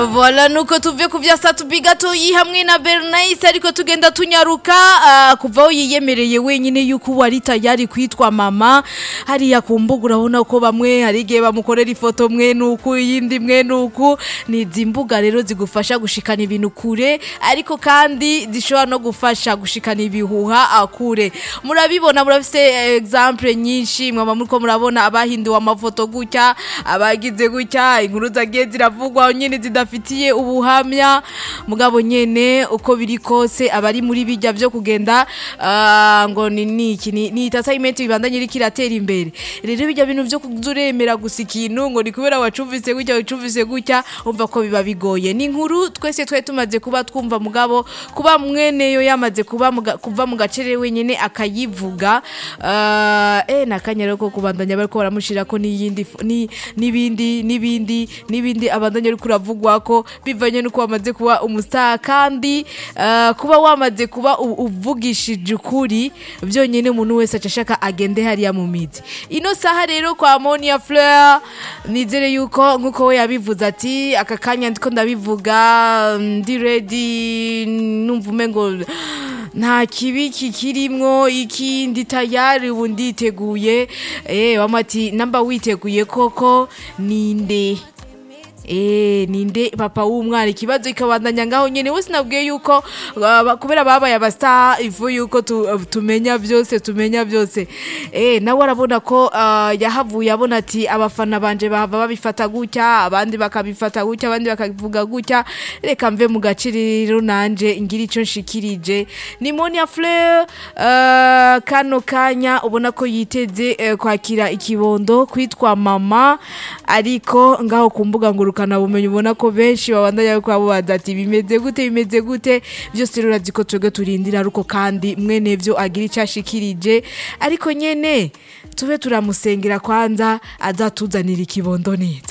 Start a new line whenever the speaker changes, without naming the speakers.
Voilà nuko tuve ku vya Satubi gatoyi hamwe na Bernice ariko tugenda tunyaruka uh, kuva aho yiyemereye wenyine yuko wari tayari kwitwa mama hariya ku mbuga urabona ko bamwe hari igihe bamukorera ifoto mwe nuku iyindi mwe nuku ni izi mbuga rero zigufasha gushikana ibintu kure ariko kandi zishobora no gufasha gushikana ibihuha akure murabibona murafise exemple nyinshi mwaba muriko murabona abahinduwe amafoto gutya abagize gutya inkuru zagiye ziravugwa nyine zidafitiye ubuhamya mugabo nyene uko biri kose abari muri bijya byo kugenda ah, ngo ni niki ni, ni entertainment ibandanye iriko iratera imbere rero bijya bintu byo kuzuremera gusa ikintu ngo ni kubera wacumvise gutya wacumvise gutya umva ko biba bigoye ni inkuru twese twari tumaze kuba twumva mugabo kuba mweneyo yamaze kuba muga- kuva mu gacere wenyine akayivuga ah, eh nakanya rero ko kubandanya bariko baramushira ko n'iyindi fo- ni n'ibindi n'ibindi n'ibindi abandanya ariko uravugwa ko bivanye nuko wamaze kuba umustar kandi ah, kuba wamaze kuba u- uvugishije ukuri byonyine umuntu wese acashaka agende hariya mu mizi ino saha rero kwa Monia Fleur nizere yuko nkuko we yabivuze ati aka kanya ndiko ndabivuga ndi ready numva umengo nta kibi kikirimwo iki ndi tayari ubu nditeguye eh wamati namba witeguye koko ninde Eh ninde papa w'umwana ikibazo ikabandanya ngaho nyene wese nabwiye yuko uh, kubera babaye abastar ivu yuko tu, uh, tumenya byose tumenya byose eh nawe arabona ko uh, yahavuye abona ati abafana banje bahava babifata gutya abandi bakabifata gutya abandi bakabivuga gutya reka mve mu gaciriro nanje ngira ico nshikirije ni Monia Fleur uh, kano kanya ubona ko yiteze uh, kwakira ikibondo kwitwa mama ariko ngaho ku mbuga ngurukana bumenyi ubona ko benshi babandanya ko babaza ati bimeze gute bimeze gute byose rero urazi ko twebwe turindira ariko kandi mwene vyo agira icyo ashikirije ariko nyene tube turamusengera kwanza azatuzanira ikibondo neza